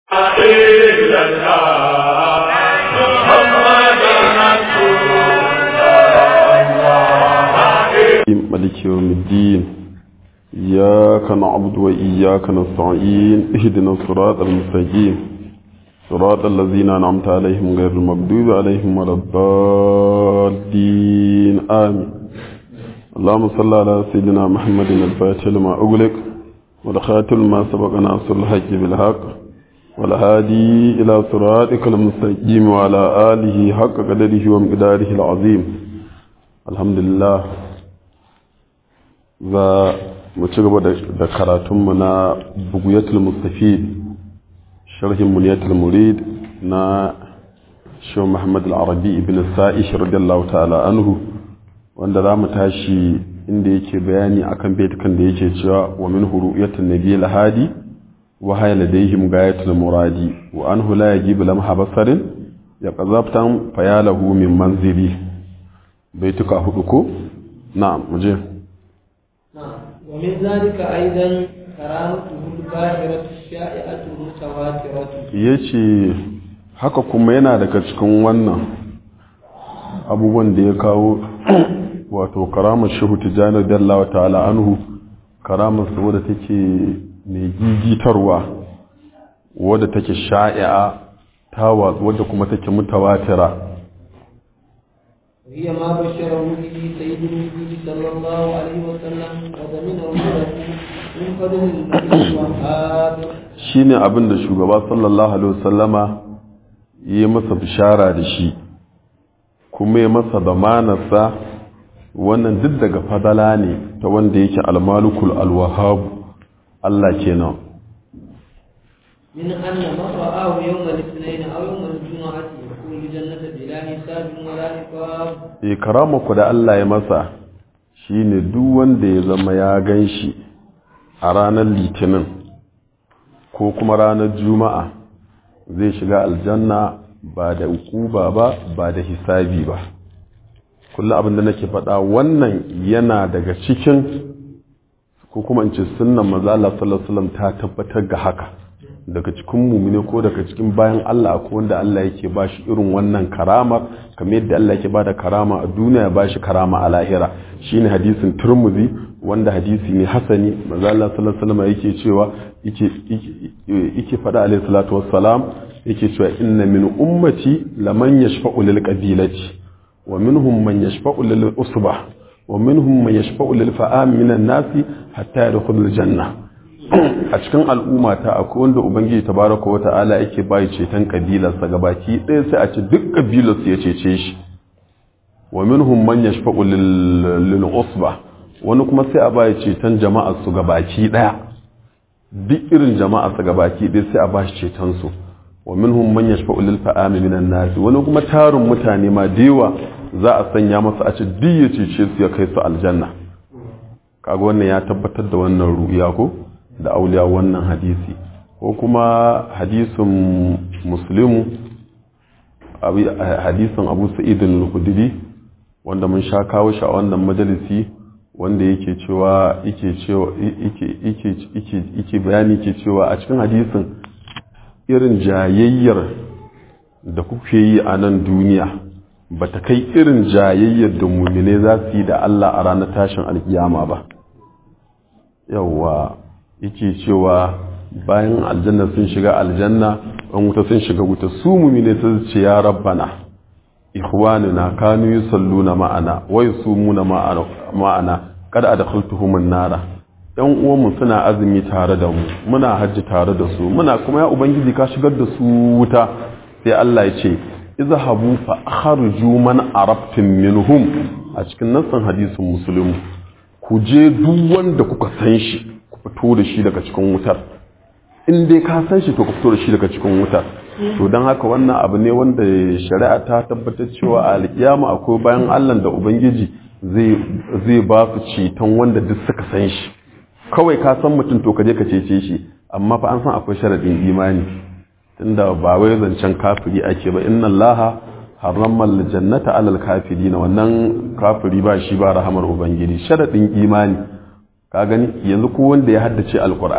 إلا الله محمد رسول الله ملك يوم الدين إياك نعبد وإياك نستعين اهدنا الصراط المستقيم صراط الذين أنعمت عليهم غير المغضوب عليهم ولا الضالين آمين اللهم صل على سيدنا محمد الفاتح لما أغلق والخاتم ما سبق ناصر الحق بالحق والهادي إلى صراطك المستقيم وعلى آله حق قدره ومقداره العظيم الحمد لله za mu ci gaba da karatunmu na buguyatul mustafid sharhin muniyatul murid na shi Muhammad al-Arabi ibn Sa'ish radiyallahu ta'ala anhu wanda za mu tashi inda yake bayani akan baitukan da yake cewa wa min huruyatun nabiy al-hadi wa hayya ladayhim gayatul muradi wa anhu la yajibu lam habasarin ya qazabtan fayalahu min manzili baituka hudu ko na'am muje ومن ذلك أيضا كرامته الباهرة الشائعة المتواترة yace haka kuma yana daga cikin wannan abubuwan da ya kawo wato karamar shehu tijjani dallawa ta'ala anhu karamar su wadda take mai gigitarwa wadda take sha'i'a ta watsu wadda kuma take mutawatira وهي ما بشره به سيد النبي صلى الله عليه وسلم وضمنه له من فضل الملك الوهاب shine abin da shugaba sallallahu alaihi wasallama yi masa bishara da shi kuma ya masa zamanarsa wannan duk daga fadala ne ta wanda yake almalikul alwahabu Allah kenan من أن من رآه يوم الاثنين أو يوم الجمعة يدخل الجنة بلا حساب ولا عقاب e karama ku da Allah ya masa shine duk wanda ya zama ya gan shi a ranar litinin ko kuma ranar juma'a zai shiga aljanna ba da ukuba ba ba da hisabi ba kullum abin da nake faɗa wannan yana daga cikin ko kuma in ce sunnan maza Allah sallallahu alaihi wasallam ta tabbatar ga haka daga cikin mumine ko daga cikin bayan Allah ko wanda Allah yake ba shi irin wannan karama kamar yadda Allah yake ba da karama a duniya ya ba shi karama a lahira shine hadisin turmuzi wanda hadisi ne hasani maza Allah sallallahu alaihi wasallam yake cewa yake yake faɗa alaihi salatu wassalam yake cewa inna min ummati laman yashfa'u lil qabilati wa minhum man yashfa'u lil usbah wa minhum man yashfa'u lil fa'am minan nasi hatta yadkhulul janna a cikin al'umma ta akwai wanda ubangiji tabaraka wa ta'ala yake bai ceton kabilarsa gabaki ɗaya sai a ce duk kabilarsu ya cece shi wa minhum man yashfa'u lil usba wani kuma sai a bai ceton jama'ar su gabaki ɗaya duk irin jama'ar su gabaki ɗaya sai a ba shi ceton su wa minhum man yashfa'u lil fa'ami minan nas wani kuma tarin mutane ma dewa za a sanya masa a ce duk ya cece su ya kai su aljanna kaga wannan ya tabbatar da wannan ru'ya ko da auliya wannan hadisi ko kuma hadisin muslimu hadisin abu sa'idin al-khudri wanda mun sha kawo shi a wannan majalisi wanda yake cewa yake cewa yake yake yake yake bayani yake cewa a cikin hadisin irin jayayyar da kuke yi a nan duniya ba ta kai irin jayayyar da mumine za su yi da Allah a ranar tashin alkiyama ba yawwa yake cewa bayan aljanna sun shiga aljanna an wuta sun shiga wuta su mumine sun ce ya rabbana ikhwanuna kanu yusalluna ma'ana wa yusumuna ma'ana ma'ana kada adkhaltuhum an-nara yan uwanmu suna azumi tare da mu muna hajji tare da su muna kuma ya ubangiji ka shigar da su wuta sai Allah ya ce izhabu fa kharju man arabtum minhum a cikin nassan hadisin muslim ku je duk wanda kuka san shi ku fito da shi daga cikin wutar in dai ka san shi to ku fito da shi daga cikin wutar to don haka wannan abu ne wanda shari'a ta tabbatar cewa a alkiyama akwai bayan Allah da ubangiji zai ba su ceton wanda duk suka san shi kawai ka san mutum to ka je ka cece shi amma fa an san akwai sharadin imani tunda ba wai zancen kafiri ake ba inna allaha harrama aljannata alal kafirin wannan kafiri ba shi ba rahamar ubangiji sharadin imani ka gani yanzu ko wanda ya haddace alqur'ani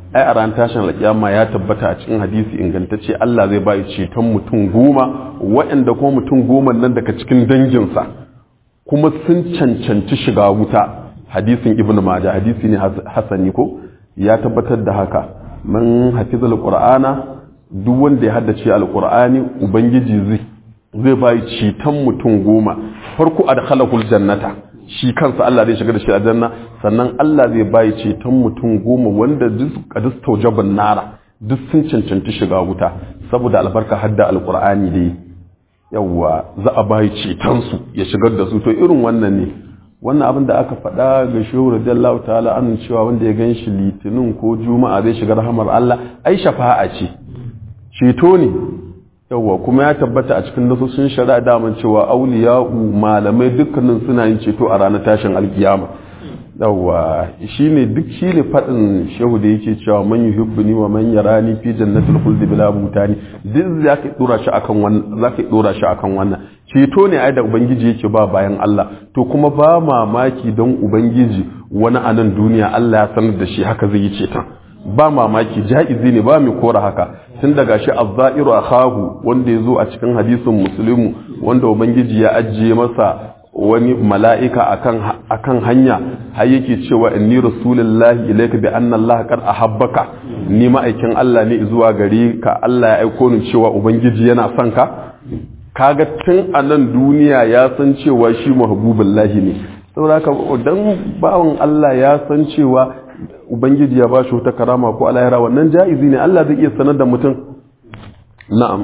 ai a ran tashin alƙiyama ya tabbata a cikin hadisi ingantacce Allah zai bai ceton mutum goma waɗanda kuma mutum goma nan daga cikin danginsa kuma sun cancanci shiga wuta hadisin ibnu majah hadisi ne hasani ko ya tabbatar da haka man hafizal qur'ana duk wanda ya haddace alqur'ani ubangiji zai zai bai ceton mutum goma farko adkhalahul jannata shi kansa Allah zai shiga da shi aljanna sannan Allah zai bai ceton mutum goma wanda duk kadis tawjaban nara duk sun cancanci shiga wuta saboda albarka hadda alqur'ani dai yawa za a bai ceton su ya shigar da su to irin wannan ne wannan abin da aka faɗa ga shehu radiyallahu ta'ala an cewa wanda ya gan shi litinin ko juma'a zai shiga rahamar Allah ai shafa'a ce ceto ne yawwa kuma ya tabbata a cikin nasosin shari'a daman cewa auliya'u malamai dukkanin suna yin ceto a ranar tashin alkiyama yawwa shine duk shine fadin shehu da yake cewa man yuhibbuni wa man yarani fi jannatil khuld bila butani duk zaka dora shi akan wannan zaka dora shi akan wannan ceto ne ai da ubangiji yake ba bayan Allah to kuma ba mamaki don ubangiji wani anan duniya Allah ya sanar da shi haka zai yi ceton ba mamaki ja'izi ne ba mai kora haka tun daga shi azzairu akhahu wanda ya zo a cikin hadisin muslimu wanda ubangiji ya ajiye masa wani mala'ika akan hanya har yake cewa inni rasulullahi ilayka bi anna allaha qad ahabbaka ni ma'aikin Allah ne zuwa gare ka Allah ya aiko ni cewa ubangiji yana son ka kaga tun a nan duniya ya san cewa shi mahbubullahi ne saboda haka dan bawon Allah ya san cewa ubangiji ya ba shi wata karama ko alayara wannan ja'izi ne Allah zai iya sanar da mutum na'am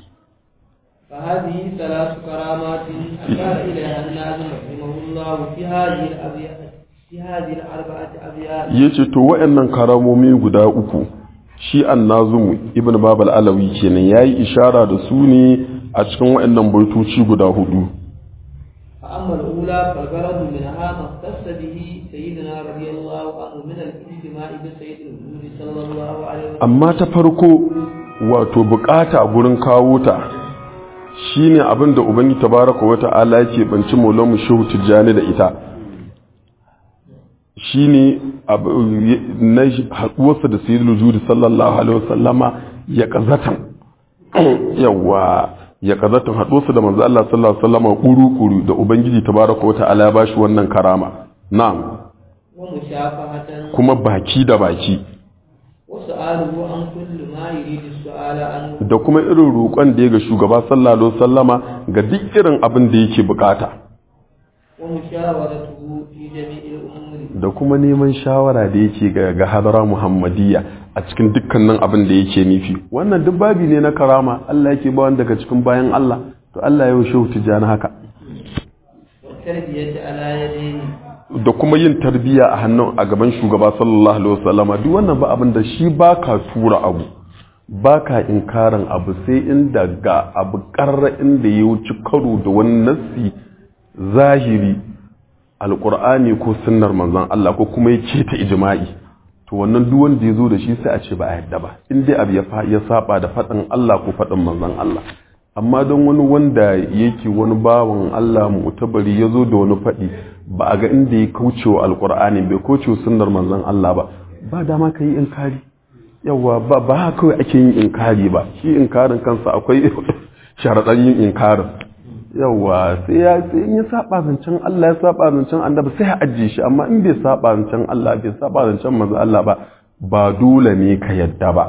فهذه ثلاث كرامات أشار إليها الناظم رحمه الله في هذه الأبيات في هذه الأربعة أبيات yace to wayannan karamomi guda uku shi annazum ibn babal alawi kenan yayi ishara da su ne a cikin wayannan baitoci guda hudu فأما الأولى فالغرض منها ما اختص به سيدنا رضي الله عنه من الاجتماع بسيد الوجود صلى الله عليه وسلم amma ta farko wato bukata a gurin kawo ta shine abin da ubangi tabaraka wa ta'ala yake banci maulamu shehu tijjani da ita shine abu- na haɗuwarsa da sayyidul wujudi sallallahu alaihi wasallama ya kazatan yawa ya kazatan haɗuwarsa da manzo Allah sallallahu alaihi wasallama kuru-kuru da ubangiji tabaraka wa ta'ala ya bashi wannan karama na'am ومشافهة kuma baki da baki وسؤاله عن كل ما يريد السؤال عنه da kuma irin roƙon da ya ga shugaba sallallahu alaihi wasallama ga duk irin abin da yake bukata ومشاورته في جميع الأمور da kuma neman shawara da yake ga ga hadara muhammadiyya a cikin dukkanin abin da yake nufi wannan duk babi ne na karama Allah yake ba wanda daga cikin bayan Allah to Allah ya shehu tijjani haka والتربية على يديه da kuma yin tarbiyya a hannun a gaban shugaba sallallahu alaihi wasallama duk wannan ba abin da shi baka tura abu baka inkarin abu sai inda ga abu karra inda ya wuce karo da wani nassi zahiri alqur'ani ko sunnar manzon Allah ko kuma ya ce ta ijma'i to wannan duk wanda ya zo da shi sai a ce ba a yadda ba in dai abu ya fa- ya saba da faɗin Allah ko faɗin manzon Allah amma don wani wanda yake wani bawan Allah mutabari ya zo da wani faɗi ba a ga inda ya kauce wa alkur'ani bai kauce wa sunnar manzon Allah ba ba dama ka yi inkari yawa ba ba haka kawai ake yin inkari ba shi inkarin kansa akwai sharaɗan yin inkarin yawa sai ya sai in ya saba zancen Allah ya saba zancen annabi sai ya ajiye shi amma in bai saba zancen Allah bai saba zancen manzon Allah ba ba dole ne ka yadda ba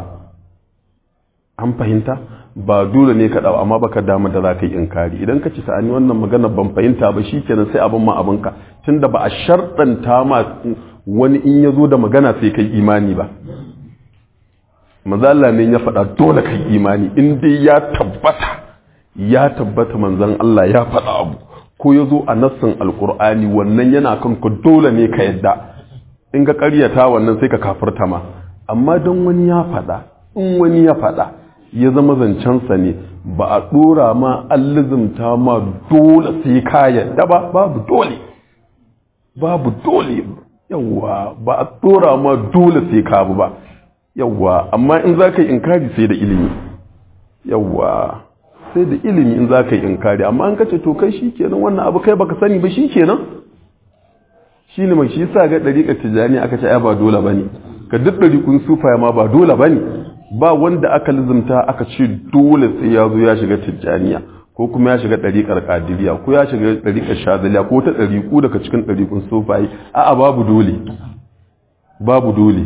an fahimta ba dole ne ka dawo amma baka damu da za ka yi inkari idan ka ci sa'ani wannan magana ban fahimta ba shi kenan sai abin ma abinka tunda ba a sharɗanta ma wani in ya zo da magana sai kai imani ba manzan Allah ne ya faɗa dole kai imani in dai ya tabbata ya tabbata manzan Allah ya faɗa abu ko ya zo a nassin alkur'ani wannan yana kan ka dole ne ka yadda in ga ƙaryata wannan sai ka kafirta ma amma don wani ya faɗa in wani ya faɗa ya zama zancensa ne ba a ɗora ma allizimta ma dole sai ka yadda ba babu dole babu dole yawwa ba a ɗora ma dole sai ka bu ba yawwa amma in za ka yi inkari sai da ilimi yawwa sai da ilimi in za ka yi inkari amma an kace to kai shi kenan wannan abu kai baka sani ba shi kenan shi ne mai shi sa ga ɗariƙar tijjani aka ce ai ba dole ba ne ka duk ɗariƙun sufaya ma ba dole ba ne ba wanda aka lizimta aka ce dole sai ya zo ya shiga tijjaniya ko kuma ya shiga ɗariƙar ƙadiriya ko ya shiga ɗariƙar shazaliya ko ta ɗariƙu daga cikin ɗariƙun sufaye a'a babu dole babu dole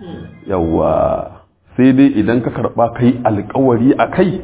yawa sai dai idan ka karɓa kai alkawari a kai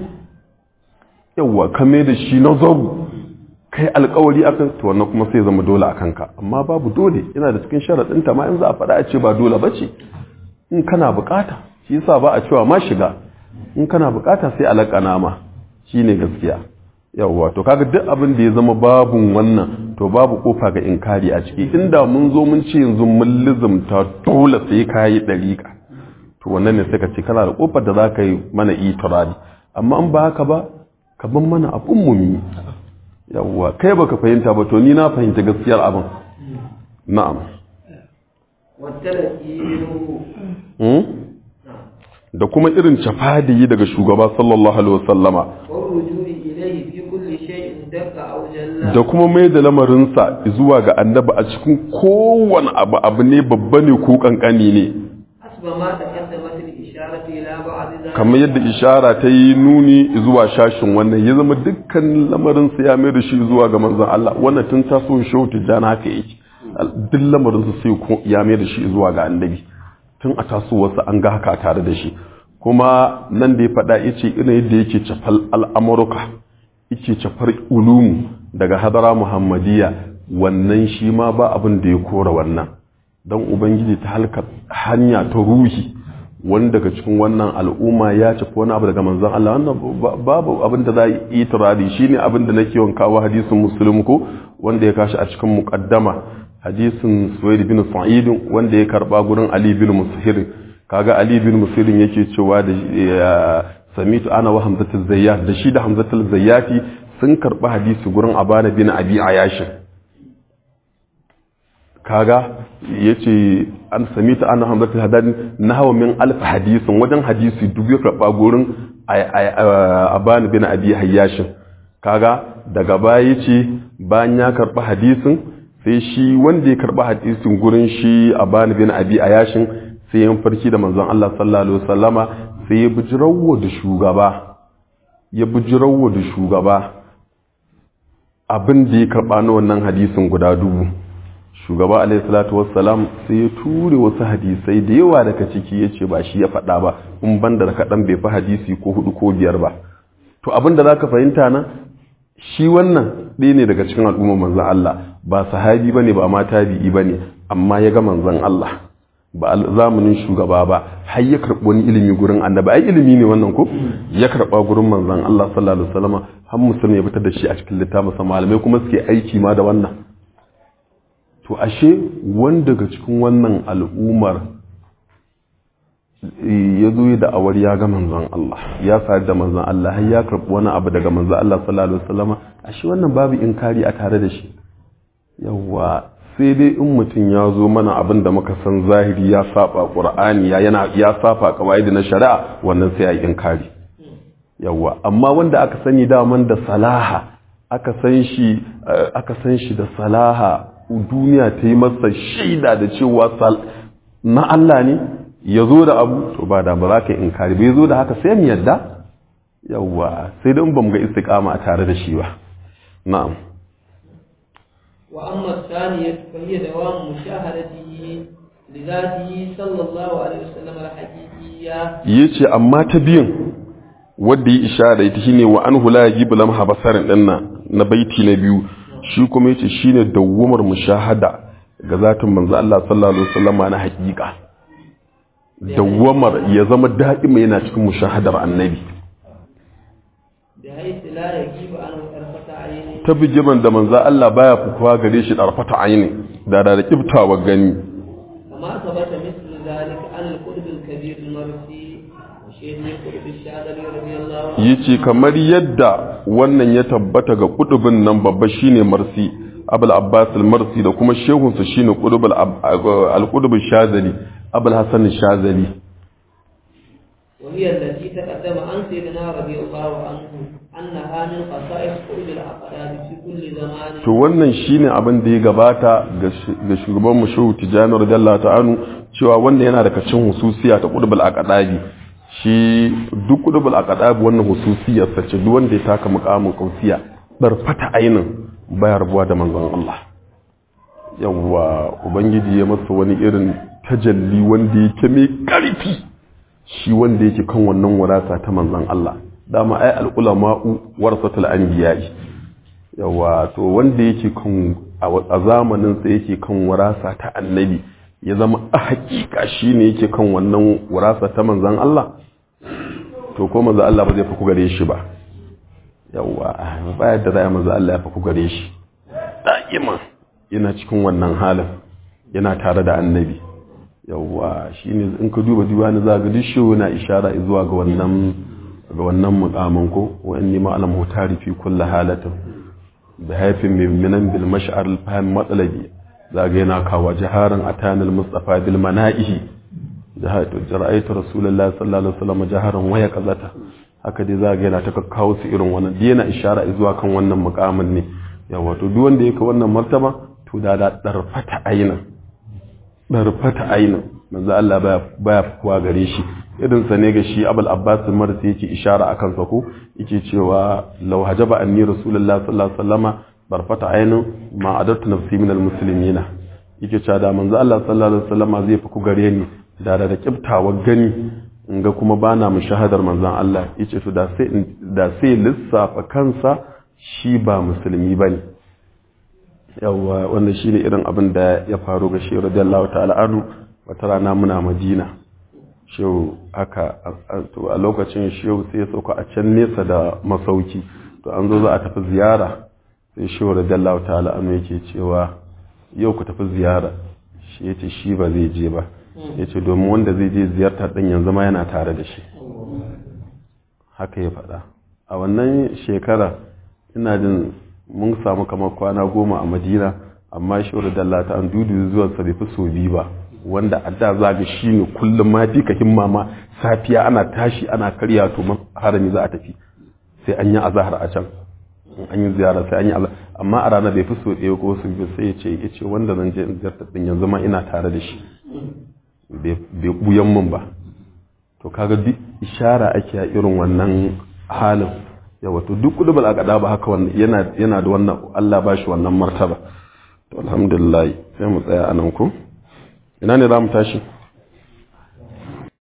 yawa ka mai da shi nazaru kai alkawari a kan to wannan kuma sai zama dole a kanka amma babu dole yana da cikin sharaɗinta ma in za a faɗa a ce ba dole ba ce in kana bukata shi yasa ba a cewa ma shiga in kana bukata sai alakana ma shine gaskiya yawwa to kaga duk abin da ya zama babun wannan to babu kofa ga inkari a ciki inda mun zo mun ce yanzu mun lizumta dole sai ka yi dariƙa to wannan ne sai ka ce kana da kofar da za ka yi mana itirari amma in ba haka ba ka ban mana abun mu mi yawwa kai baka fahimta ba to ni na fahimta gaskiyar abin na'am والتلقي منه Hmm? da kuma irin cafadiyi daga shugaba sallallahu alaihi wasallama والرجوع إليه في كل شيء دق أو جل da kuma mai da lamarinsa zuwa ga annabi a cikin kowane abu abu ne babba ne ko kankani ne حسب ما تقدمت الإشارة إلى بعض ذلك kamar yadda ishara ta yi nuni zuwa shashin wannan ya zama dukkan lamarinsa ya mai da shi zuwa ga manzon Allah wannan tun taso shehu tijjani haka yake duk lamarinsa sai ko- ya mai da shi zuwa ga annabi tun a tasowarsa an ga haka tare da shi kuma nan da ya faɗa ya ce irin yadda yake cafal al'amurka yake cafar ulumu daga hadara muhammadiyya wannan shi ma ba abin da ya kora wannan don ubangiji ta halka hanya ta ruhi wani daga cikin wannan al'umma ya cafi wani abu daga manzan Allah wannan ba- babu abin da za a yi turari shi ne abin da nake yawan kawo hadisin musulun ko wanda ya kashi a cikin muƙaddama hadisin suwaid bin sa'id wanda ya karba gurin ali bin musahir kaga ali bin musahir yake cewa da ya, samitu ana wa hamzatul zayyat da shi da hamzatul zayyati sun karba hadisi gurin abana bin abi ayashin kaga yace an samitu ana hamzatul hadan nahwa min alf hadisin wajen hadisi dubu ya karba gurin abana bin abi hayyashin kaga daga baya yace bayan ya karba hadisin sai shi wanda ya karba hadisin gurin shi a bani bin abi a yashin sai ya farki da manzon Allah sallallahu alaihi wasallama sai ya bujirawo da shugaba ya bujirawo da shugaba abin da ya karba na wannan hadisin guda dubu shugaba alaihi salatu wassalam sai ya ture wasu hadisai da yawa daga ciki ya ce ba shi ya faɗa ba in banda da kaɗan bai fi hadisi ko hudu ko biyar ba to abin da za ka fahimta na shi wannan ɗaya ne daga cikin al'ummar manzan Allah ba sahabi ba ne ba ma tabi'i ba ne amma ya ga manzan Allah ba a zamanin shugaba ba har ya karɓi wani ilimi gurin annabi ai ilimi ne wannan ko ya karɓa gurin manzan Allah sallallahu alaihi wasallam har musulmi ya fitar da shi a cikin littafin sa malamai kuma suke aiki ma da wannan to ashe wanda daga cikin wannan al'ummar ya zo da awar ya ga manzon Allah ya sadu da manzon Allah har ya karɓi wani abu daga manzon Allah sallallahu alaihi wasallam ashe wannan babu inkari a tare da shi yawa sai dai in mutum ya zo mana abin da muka san zahiri ya saba qur'ani ya yana ya saba kawaidi na shari'a wannan sai ai inkari yawa amma wanda aka sani daman da salaha aka san shi aka san shi da salaha duniya ta yi masa shaida da cewa na Allah ne ya zo da abu to ba da ba za ka yi inkari bai zo da haka sai mu yadda yawwa sai dan ba mu ga istiqama a tare da shi ba na'am wa amma thaniyat fa hiya dawam mushahadatihi lidatihi sallallahu alaihi wasallam al-haqiqiyya yace amma ta biyan wanda ya ishara ita shine wa anhu la yajibu lam habasarin dinnan na baiti na biyu shi kuma yace shine dawwamar mushahada ga zatin manzo Allah sallallahu alaihi wasallam na haƙiƙa dawwamar ya zama da'ima yana cikin mushahadar annabi بحيث لا يجيب عنه طرفة عين ta bijiman da manzo Allah baya fukuwa gare shi ɗarfata aini da da kibtawa gani كما ثبت مثل ذلك عن القطب الكبير المرسي وشيخ القطب الشاذلي رضي الله عنه yace kamar yadda wannan ya tabbata ga kudubin nan babba shine marsi abul abbas al-marsi da kuma shehunsa shine kudubul al-kudubul shazali abul hasan shazali وهي التي تقدم عن سيدنا رضي الله عنه أنها من خصائص قلوب الأقدام في كل زمان to wannan shine abin da ya gabata ga shugaban mu shehu tijani radiyallahu ta'ala cewa wanda yana daga cikin hususiya ta qudbul aqdabi shi duk qudbul aqdabi wannan hususiyar sa ce duk wanda ya taka muqamin kausiya barfata ainin baya rabuwa da manzon Allah yawwa ubangiji ya masa wani irin tajalli wanda yake mai karfi shi wanda yake kan wannan warasa ta manzon Allah dama ai al-ulama'u warasatul anbiya'i yawa to wanda yake kan a zamanin sa yake kan warasa ta annabi ya zama a hakika shine yake kan wannan warasa ta manzon Allah to ko manzon Allah ba zai fi ku gare shi ba yawa ba yadda za a manzon Allah ya fi ku gare shi da'ima yana cikin wannan halin yana tare da annabi yawa shine in ka duba diwani za ga duk shi na ishara zuwa ga wannan ga wannan mukamin ko wa inni ma alam hutari fi kulli halatin bi haifin minan bil mash'ar al fahm matsalabi zaga yana kawa jaharan atanil mustafa bil manaihi jahatu jara'aitu rasulullahi sallallahu alaihi wasallam jaharan waya kazata haka dai zaga yana ta kawo su irin wannan dai yana ishara zuwa kan wannan mukamin ne yawa to duk wanda yake wannan martaba to da da darfata aina darfata aina manzo Allah baya baya kuwa gare shi irin sa ne ga shi Abul Abbas Marsi yake ishara akan sa ko yake cewa law hajaba anni rasulullahi sallallahu alaihi wasallama barfata ainin ma adartu nafsi minal muslimina yake cewa da manzo Allah sallallahu alaihi wasallama zai fi ku gare ni da da kiftawa gani in ga kuma bana mu shahadar manzon Allah yace to da sai da sai lissafa kansa shi ba musulmi bane yawa wannan shine irin abin da ya faru ga shi radiyallahu ta'ala anhu wata rana muna Madina shehu haka to a lokacin shehu sai ya sauka a can nesa da masauki to an zo za a tafi ziyara sai shehu radiyallahu ta'ala anhu yake cewa yau ku tafi ziyara shi yace shi ba zai je ba yace domin wanda zai je ziyarta din yanzu ma yana tare da shi haka ya faɗa a wannan shekara ina jin mun samu kamar kwana goma a madina amma shehu radiyallahu ta'ala dudu zuwa sa bai fi so biyu ba wanda a da za ga shi ne kullum ma fi ka himma ma safiya ana tashi ana karya to harami za a tafi sai an yi azahar a can an yi ziyara sai an yi azahar amma a rana bai fi so ɗaya ko su biyu sai ya ce ya ce wanda zan je in ziyarta din yanzu ma ina tare da shi bai buyan mun ba to kaga duk ishara ake a irin wannan halin yawa to duk kudubal aqada ba haka wannan yana yana da wannan Allah ba shi wannan martaba to alhamdulillah sai mu tsaya anan ko ina ne za mu tashi